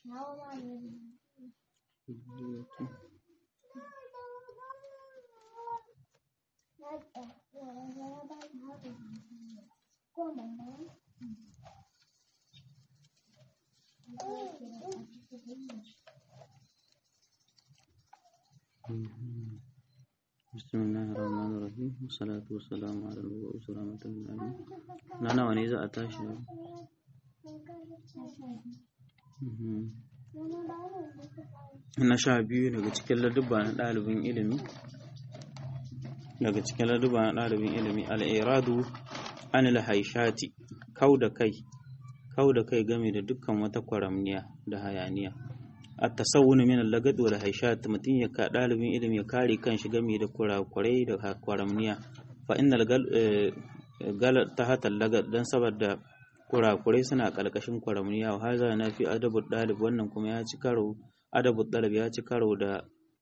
بسم الله الرحمن الرحيم والصلاة والسلام على المبعوث رحمة للعالمين نانا wani za a tashi na sha biyu daga cikin ladubba na ɗalibin ilimi daga cikin ladubba na ɗalibin ilimi al'iradu anil haishati kau da kai kau da kai game da dukkan wata kwaramniya da hayaniya a tasawuni min lagad wal haishat mutum ya ka ɗalibin ilimi ya kare kanshi game da kurakurai da kwaramniya fa innal gal ta hata lagad dan saboda kurakurai suna ƙarƙashin kwaramniya wa haza na fi adabu ɗalib wannan kuma ya ci karo adabu ɗalib ya ci karo da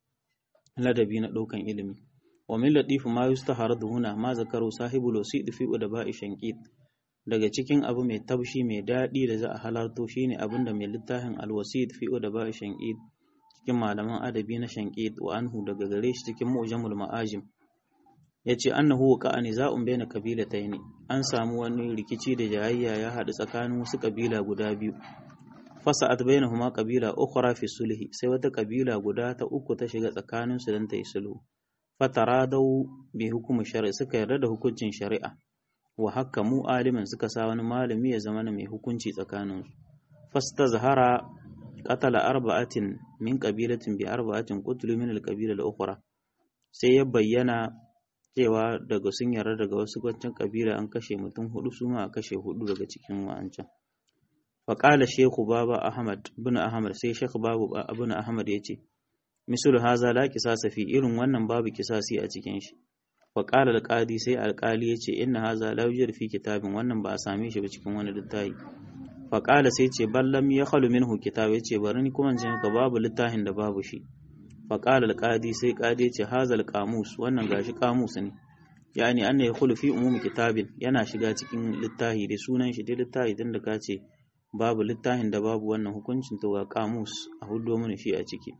ladabi na ɗaukan ilimi wa min latifu ma yustaharadu huna ma zakaru sahibul wasid fi udaba'i shanqit daga cikin abu mai taushi mai daɗi da za a halarto shine abin da mai littafin alwasid fi udaba'i shanqit cikin malaman adabi na shanqit wa anhu daga gare shi cikin mu'jamul ma'ajim yace annahu waqa niza'un baina qabilatayn an samu wani rikici da jayayya ya haɗu tsakanin wasu kabila guda biyu fasa'at bainahuma qabila ukhra fi sulhi sai wata kabila guda ta uku ta shiga tsakanin su dan ta yi sulhu fataradau bi hukumi shari'a suka yarda da hukuncin shari'a wa hakamu alimin suka sa wani malami ya zama mai hukunci tsakanin su fastazhara qatala arba'atin min qabilatin bi arba'atin qutlu min al-qabila al-ukhra sai ya bayyana cewa daga sun yarda daga wasu wancan kabila an kashe mutum hudu su ma a kashe hudu daga cikin wa'ancan faƙala shehu baba ahmad bin ahmad sai shekhu babu bin ahmad ya ce misul haza la kisasa fi irin wannan babu kisasi a cikin shi faƙala alƙadi sai alƙali ya ce inna haza la yujad fi kitabin wannan ba a same shi ba cikin wani littafi faƙala sai ce ballam ya khalu minhu kitab ya ce bari ni kuma in ka babu littafin da babu shi faƙala alƙadi sai ƙadi ya ce hazal qamus wannan gashi qamus ne yani anna yakhulu fi umumi kitabin yana shiga cikin littafi da sunan shi dai littafi din da ka ce babu littafin da babu wannan hukuncin to ga kamus a hudo mana shi a ciki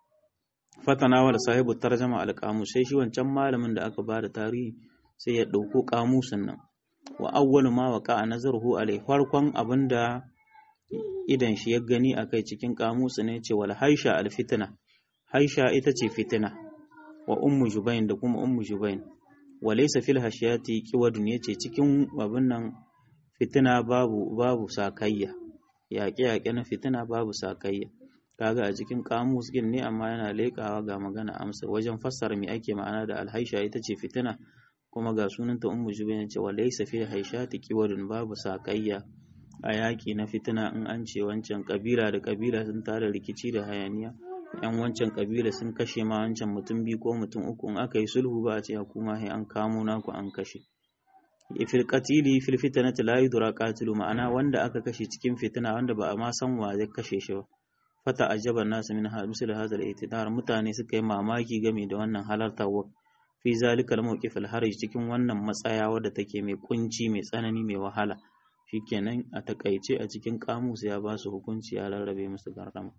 fatana wa sahibu tarjama al kamus sai shi wancan malamin da aka bada tarihi sai ya dauko kamusin nan wa awwalu ma waqa nazaruhu alai farkon abinda idan shi ya gani akai cikin kamus ne ce wal haisha al fitna haisha ita ce fitina wa ummu jubain da kuma ummu jubain wa laysa fil hashiyati qiwadun yace cikin abin nan fitina babu babu sakayya yaƙe-yaƙe na fitina babu sakayya kaga a cikin kamus gin ne amma yana leƙawa ga magana amsa wajen fassara me ake ma'ana da alhaisha ita ce fitina kuma ga sunanta ummu jubayn ce wa laysa fi haishati qiwadun babu sakayya a yaƙi na fitina in an ce wancan kabila da kabila sun tara rikici da hayaniya yan wancan kabila sun kashe ma wancan mutum biyu ko mutum uku in aka yi sulhu ba a ce kuma sai an kamo naku an kashe fil qatili fil fitnati la yudra qatilu ma'ana wanda aka kashe cikin fitina wanda ba a ma san wa zai kashe shi ba fata ajaban nasu min misal hadha al mutane suka yi mamaki game da wannan halartawa fi zalika al-mawqif al-harj cikin wannan matsaya wadda take mai kunci mai tsanani mai wahala shikenan a takaice a cikin kamus ya ba su hukunci ya rarrabe musu gardama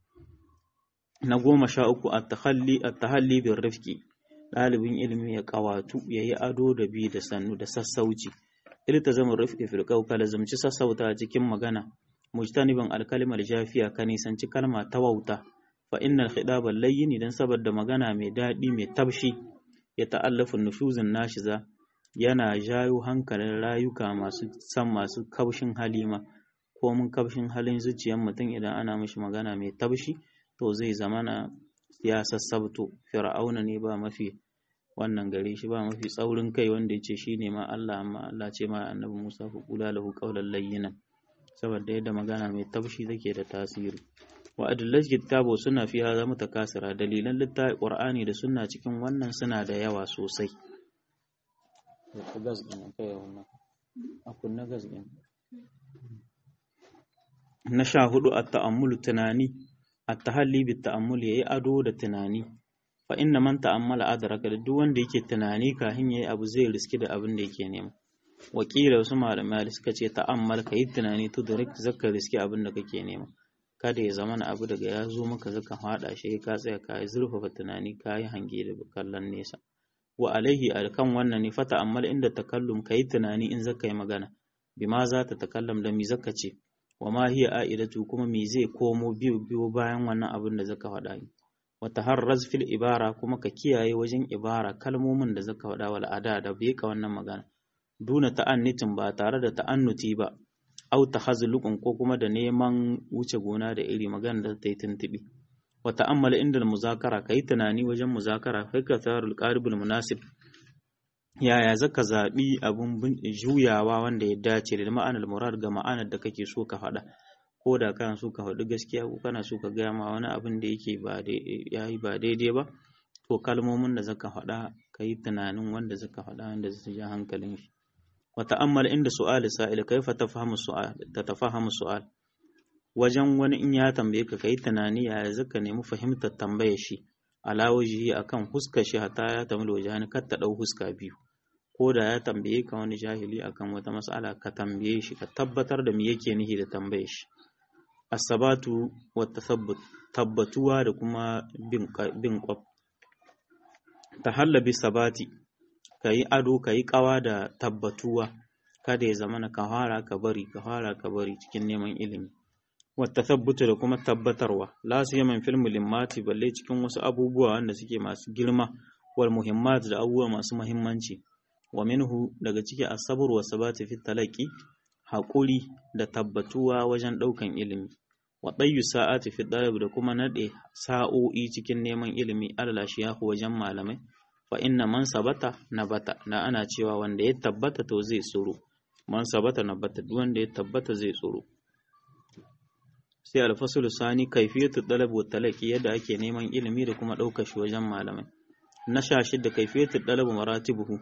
na goma sha uku at-takhalli at-tahalli bir rifqi ɗalibin ilimi ya ƙawatu ya yi ado da bi da sannu da sassauci ilta zama rufi firƙau ka lazumci sassauta a cikin magana mujtaniban alkalimar jafiya ka nisanci kalma ta wauta fa innal khidabal layyin idan saboda magana mai daɗi mai tabshi ya ta'allafu nushuzin nashiza yana jayo hankalin rayuka masu san masu kaushin halima ko mun kaushin halin zuciyar mutum idan ana mishi magana mai tabshi to zai zamana ya sassabto fir'auna ne ba mafi wannan gare shi ba mafi tsaurin kai wanda ya ce shi ne ma Allah amma Allah ce ma annabi Musa ku kula lahu qawlan layyinan saboda yadda magana mai taushi take da tasiri wa adillat kitabu suna fi hadha mutakasira dalilan littafi qur'ani da sunna cikin wannan suna da yawa sosai gas din kai wannan akun na gas din na sha hudu at-ta'ammulu tunani at-tahalli bit-ta'ammul yayi ado da tunani fa inna man ta'ammala adraka duk wanda yake tunani kafin yayi abu zai riski da abin da yake nema wakila wasu malamai suka ce ta'ammal ka yi tunani to direct zaka riski abin da kake nema kada ya zama abu daga ya zo maka zaka faɗa shi ka tsaya ka yi zurfafa tunani ka yi hange da kallon nesa wa alaihi alkan wannan ne fata ammal inda takallum ka yi tunani in zaka yi magana bima za ta takallam da mi zaka ce wa ma hiya a'idatu kuma me zai komo biyu biyu bayan wannan abin da zaka faɗa ni wa taharraz fil ibara kuma ka kiyaye wajen ibara kalmomin da zaka faɗa wal ada da bai ka wannan magana duna ta'annitin ba tare da ta'annuti ba au tahazluqun ko kuma da neman wuce gona da iri magana da ta yi tuntubi wa ta'ammala inda muzakara kai tunani wajen muzakara kai ka tarul qaribul munasib yaya zaka zaɓi abun juyawa wanda ya dace da ma'anar murad ga ma'anar da kake so ka faɗa ko da kana so ka faɗi gaskiya ko kana so ka gaya ma wani abin da yake ba yayi ba daidai ba to kalmomin da zaka faɗa ka yi tunanin wanda zaka faɗa wanda zai ja hankalin shi wa ta'ammal inda su'ali sa'il kaifa tafhamu su'al tatafahamu su'al wajen wani in ya tambaye ka kai tunani yaya zaka nemi fahimtar tambayar shi ala wajihi akan huskar shi hatta ya tamil wajhani kar ta dau huska biyu ko da ya tambaye ka wani jahili akan wata mas'ala ka tambaye shi ka tabbatar da me yake nihi da tambayar shi asabatu wa tathabbut tabbatuwa da kuma bin bin kwab tahalla bi sabati kayi ado kayi kawa da tabbatuwa kada ya zamana ka fara ka bari ka fara ka bari cikin neman ilimi wata tabbuta da kuma tabbatarwa la su yaman fil mulimmati balle cikin wasu abubuwa wanda suke masu girma wal muhimmat da abubuwa masu muhimmanci wa minhu daga ciki asabur wa sabati fi talaqi haƙuri da tabbatuwa wajen ɗaukan ilimi wa ɗayyu sa'ati fi ɗalib da kuma naɗe sa'o'i cikin neman ilimi alala shiyahu wajen malamai fa inna man sabata nabata na ana cewa wanda ya tabbata to zai tsoro man sabata nabata duk wanda ya tabbata zai tsoro sai alfasul sani kaifiyatu dalab wa talaqi yadda ake neman ilimi da kuma ɗaukar shi wajen malamai na sha shidda kaifiyatu dalab maratibuhu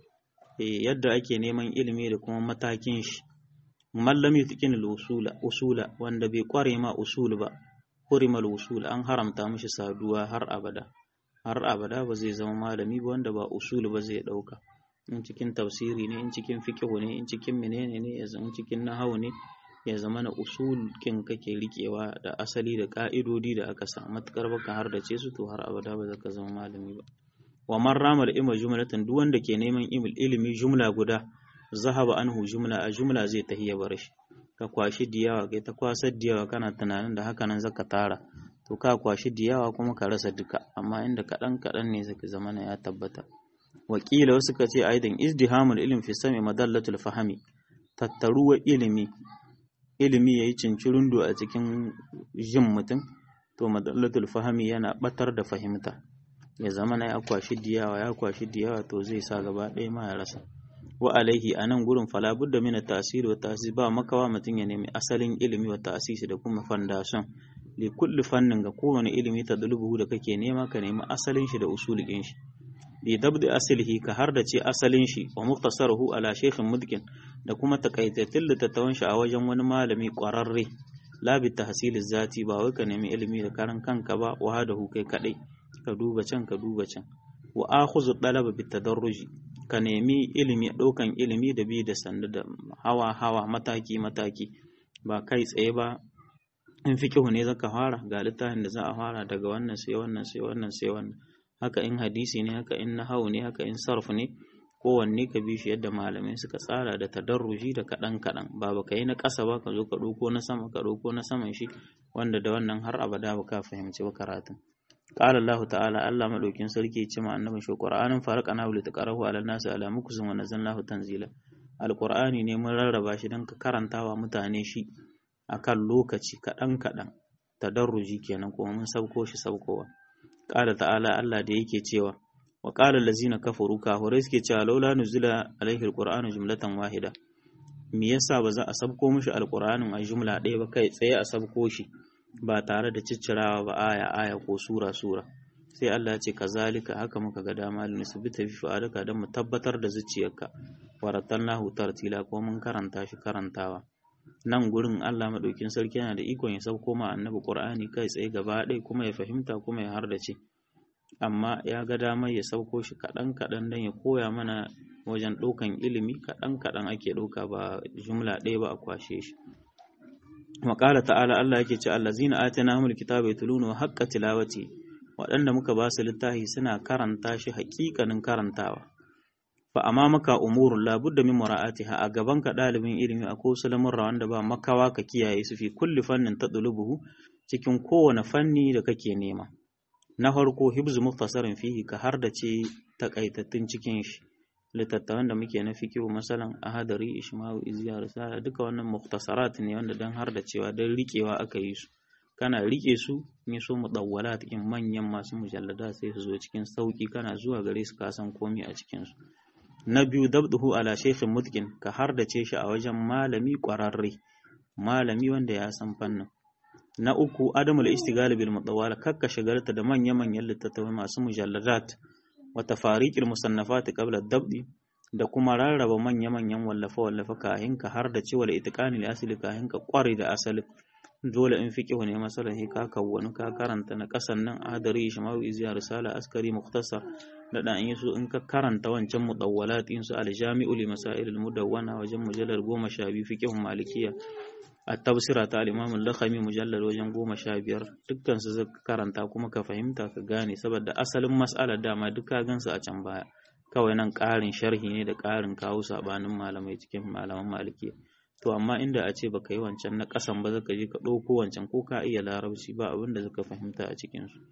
eh yadda ake neman ilimi da kuma matakin shi man lam yutqin al-usula usula wanda bai kware ma usul ba hurimal usul an haramta mishi saduwa har abada har abada ba zai zama malami ba wanda ba usul ba zai dauka in cikin tafsiri ne in cikin fiqh ne in cikin menene ne ya zama cikin nahwu ne ya zama na usul kin kake rikewa da asali da ka'idodi da aka sa matukar baka har da ce su to har abada ba zaka zama malami ba wa man rama da ima jumlatan duk wanda ke neman ilimi jumla guda zahaba anhu jumla a jumla zai tahiya bar shi ka kwashi diyawa kai ta kwasar diyawa kana tunanin da haka nan zaka tara to ka kwashi diyawa kuma ka rasa duka amma inda kaɗan kaɗan ne zaka zama ya tabbata wakila wasu ka ce aidan izdihamul ilm fi sami madallatul fahami tattaruwa ilimi ilimi yayi cincirundo a cikin jin mutum to madallatul fahami yana batar da fahimta ya zama na ya kwashi diyawa ya kwashi diyawa to zai sa gaba ɗaya ma ya rasa wa alaihi a nan gurin fala budda mina tasiri wa tasiri ba makawa mutum ya nemi asalin ilimi wa tasisi da kuma fandashon li kulli fannin ga kowane ilimi ta dulubu da kake nema ka nemi asalin shi da usulin shi li dabdi asalihi ka har da ce asalin shi wa muktasaruhu ala shaykhin mudkin da kuma takaitattun littattafan shi a wajen wani malami kwararre la bi tahsili zati ba wai ka nemi ilimi da karan kanka ba wa hadahu kai kadai ka duba can ka duba can wa akhuzu talaba bit tadarruji ka nemi ilimi ɗaukan ilimi da bi da sandu da hawa hawa mataki mataki ba kai tsaye ba in fiqhu ne zaka fara ga littafin da za a fara daga wannan sai wannan sai wannan sai wannan haka in hadisi ne haka in nahawu ne haka in sarf ne kowanne ka bi shi yadda malamai suka tsara da tadarruji da kaɗan kaɗan ba ba ka yi na ƙasa ba ka zo ka ɗauko na sama ka ɗauko na saman shi wanda da wannan har abada ba ka fahimci ba karatun قال الله تعالى الله مدوكين sarki ce ma annabin shi Qur'anin farqana wa litaqarahu ala nasi ala mukzin wa nazzalnahu tanzila alqur'ani ne mun rarraba shi dan ka karantawa mutane shi akan lokaci kadan kadan tadarruji kenan kuma mun sauko shi saukowa qala ta'ala Allah da yake cewa wa qala allazina kafaru kafirai suke cewa laula nuzila alaihi alqur'anu jumlatan wahida me yasa ba za a sabko mishi alqur'anin a jumla ɗaya ba kai tsaye a sabko shi ba tare da ciccirawa ba aya aya ko sura sura sai Allah ya ce kazalika haka muka ga dama lin subita fi fa'alaka dan mu tabbatar da zuciyarka waratalnahu tartila ko mun karanta shi karantawa nan gurin Allah madaukin sarki yana da ikon ya sauko ma annabi Qur'ani kai tsaye gaba ɗaya kuma ya fahimta kuma ya hardace amma ya ga damar ya sauko shi kaɗan kaɗan dan ya koya mana wajen ɗaukan ilimi kaɗan kaɗan ake ɗauka ba jumla ɗaya ba a kwashe shi wa qala ta'ala Allah yake ce allazina atainahumul kitaba yatluna haqqa tilawati waɗanda muka ba su littafi suna karanta shi haƙiƙanin karantawa fa amma maka umurun labudda min mura'atiha a gaban ka ɗalibin ilimi a ko lamurra wanda ba makawa ka kiyaye su fi kulli fannin tadlubuhu cikin kowane fanni da kake nema na farko hibzu muftasarin fihi ka har da ce takaitattun cikin shi littattafan da muke na fikihu masalan ahadari ishmawu izya risala duka wannan muftasarat ne wanda dan har da cewa dan rikewa aka yi su kana rike su in so mudawwalat in manyan masu mujallada sai su zo cikin sauki kana zuwa gare su ka san komai a cikin su na biyu dabduhu ala shaykhin mutkin ka har da ce shi a wajen malami kwararre malami wanda ya san fannin na uku adamul istighal bil mutawwal kakka shagalta da manya-manyan littattafai masu mujalladat wa tafariqil musannafat qabla dabdi da kuma rarraba manya-manyan wallafa-wallafa kahin ka har da cewa itiqani li asli kahin ka kware da asali dole in fiqhu ne masalan he ka kawwani ka karanta na kasan nan adari shamawi izya risala askari mukhtasar da dan yi su in ka karanta wancan mudawwalat in su al-jami'u li masail al-mudawwana wajen mujallar 12 fiqhu malikiyya at-tafsira ta al-imam al-lakhami mujallal wajen 15 dukkan su zaka karanta kuma ka fahimta ka gane saboda asalin mas'alar dama duk ka gansu a can baya kawai nan ƙarin sharhi ne da ƙarin kawo sabanin malamai cikin malaman malikiya to amma inda a ce baka yi wancan na ƙasan ba zaka je ka ɗauko wancan ko ka iya larabci ba abin da zaka fahimta a cikin su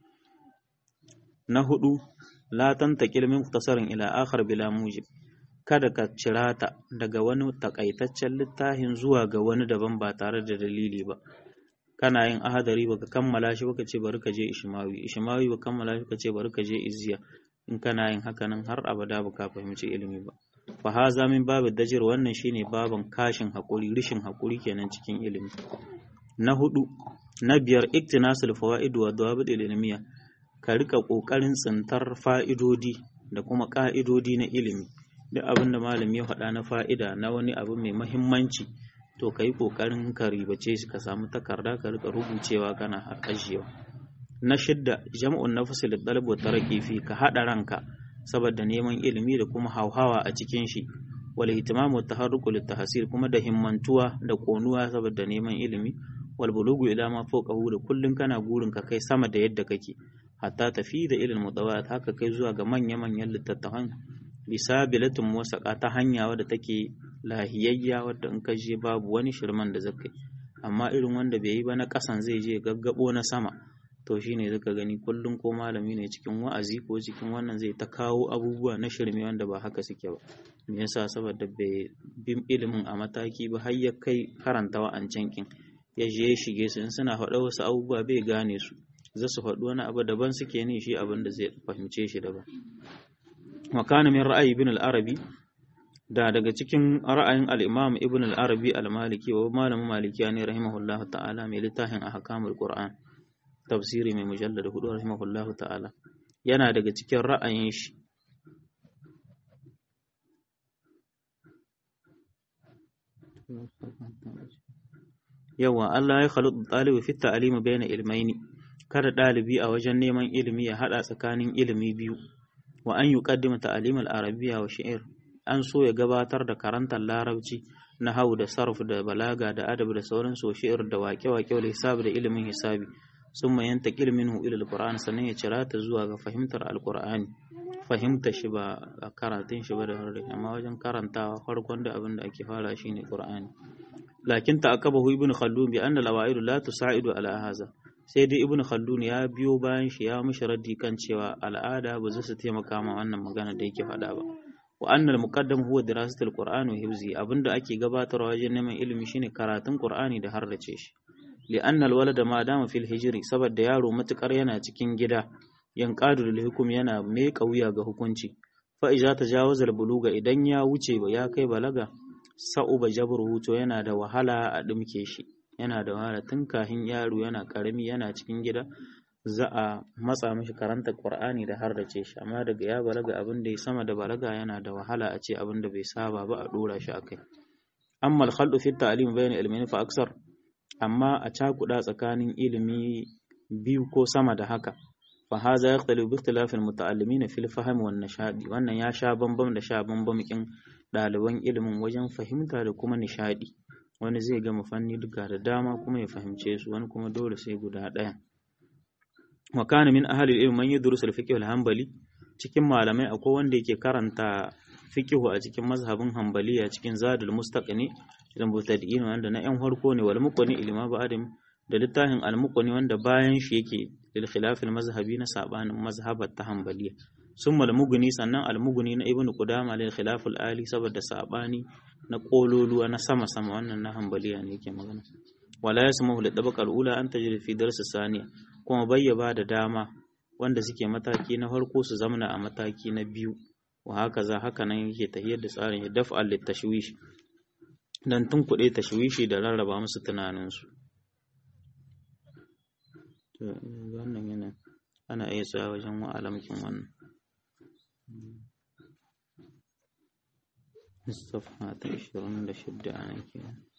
na hudu la tantaqil min mukhtasarin ila akhar bila mujib kada ka cirata daga wani takaitaccen littafin zuwa ga wani daban ba tare da dalili ba kana yin ahadari baka kammala shi baka ce bari ka je ishmawi ishmawi baka kammala shi baka ce bari ka je izziya in kana yin haka nan har abada baka fahimci ilimi ba fa haza min babu dajir wannan shine baban kashin hakuri rishin hakuri kenan cikin ilimi na hudu na biyar iktinasul fawaid wa dawabit ilmiya ka rika kokarin tsintar fa'idodi da kuma ka'idodi na ilimi duk abin da malami ya faɗa na fa'ida na wani abu mai mahimmanci to ka yi ƙoƙarin ka ribace shi ka samu takarda ka rika rubucewa kana ajiyewa na shidda jam'un nafsi da dalib wa taraqi fi ka haɗa ranka saboda neman ilimi da kuma hauhawa a cikin shi wal ihtimamu taharruku lit tahsil kuma da himmantuwa da konuwa saboda neman ilimi wal bulugu ila ma fawqahu da kullun kana gurin ka kai sama da yadda kake hatta tafi da ilil mutawat haka kai zuwa ga manya manyan littattafan bisa bilatin wasaƙa ta hanya wadda take lahiyayya wadda in ka je babu wani shirman da zaka yi amma irin wanda bai yi ba na ƙasan zai je gaggabo na sama to shine zaka gani kullum ko malami ne cikin wa'azi ko cikin wannan zai ta kawo abubuwa na shirme wanda ba haka suke ba me yasa saboda bai bin ilimin a mataki ba har ya kai karanta wa'ancan kin ya je ya shige su in suna faɗa wasu abubuwa bai gane su za su faɗi wani abu daban suke ne shi abin da zai fahimce shi daban وكان من رأي ابن العربي da daga cikin ra'ayin al-Imam Ibn al-Arabi al-Maliki wa malamin Maliki ne rahimahullah ta'ala mai littafin ahkamul Qur'an tafsiri mai mujallad hudu rahimahullah ta'ala yana daga cikin ra'ayin shi yawa Allah ya khalutu talibu fi ta'limi bayna ilmaini kada dalibi a wajen neman ilimi ya hada tsakanin ilimi biyu wa an yuqaddima ta'lim al-arabiyya wa shi'r an so ya gabatar da karantar larabci na hau da sarf da balaga da adab da sauran so shi'r da waƙe-waƙe da hisabi da ilimin hisabi summa yantaqil minhu ila al-qur'an sannan ya cira ta zuwa ga fahimtar al-qur'ani fahimta shi ba a karatun shi ba da harre amma wajen karantawa farkon da abin da ake fara shine qur'ani lakin ta'aqabahu ibn khaldun bi anna al-awa'id la tusa'idu ala hadha sai dai ibn khaldun ya biyo bayan shi ya mishi raddi kan cewa al'ada ba za su taimaka ma wannan magana da yake faɗa ba wa annal muqaddam huwa dirasatul qur'ani wa hifzi abinda ake gabatarwa wajen neman ilimi shine karatun qur'ani da harrace shi li anna alwalada ma dama fil hijri saboda yaro matukar yana cikin gida yanqadu lil hukum yana mai kauya ga hukunci fa iza tajawaza buluga idan ya wuce ba ya kai balaga sa'uba jabruhu to yana da wahala a dumke shi yana da wahala tun kahin yaro yana karami yana cikin gida za a matsa mishi karanta Qur'ani da har da ce shi amma daga ya balaga abin da ya sama da balaga yana da wahala a ce abin da bai saba ba a dora shi akai amma al-khaldu fi ta'lim bayna ilmin fa aksar amma a cakuda tsakanin ilimi biyu ko sama da haka fa hadha yaqtalu bi ikhtilaf al-muta'allimin fi al-fahm wan nishadi wannan ya sha bambam da sha bambam kin ɗaliban ilimin wajen fahimta da kuma nishadi wani zai gama fanni duka da dama kuma ya fahimce su wani kuma dole sai guda ɗaya wa kana min ahli ilmi man yadrusu al-fiqh al-hanbali cikin malamai akwai wanda yake karanta fiqhu a cikin mazhabin hanbaliya cikin zadul mustaqni da mutadiin wanda na yan harko ne wal muqni ilma ba'adim da littafin al muqni wanda bayan shi yake lil khilaf al mazhabi na sabanin mazhabat ta hanbaliya summa al mughni sannan al mughni na ibnu qudama lil khilaf al ali saboda sabani na kololuwa na sama sama wannan na hanbaliya ne yake magana wala yasmahu li tabaq al ula an tajri fi dars saniya kuma bayyaba da dama wanda suke mataki na farko su zamana a mataki na biyu wa haka za haka nan yake tahiyar da tsarin ya dafa al tashwish dan tun kuɗe tashwishi da rarraba musu tunaninsu to wannan yana ana iya tsaya wajen wa'alamkin wannan الصفحة 26 أنا كده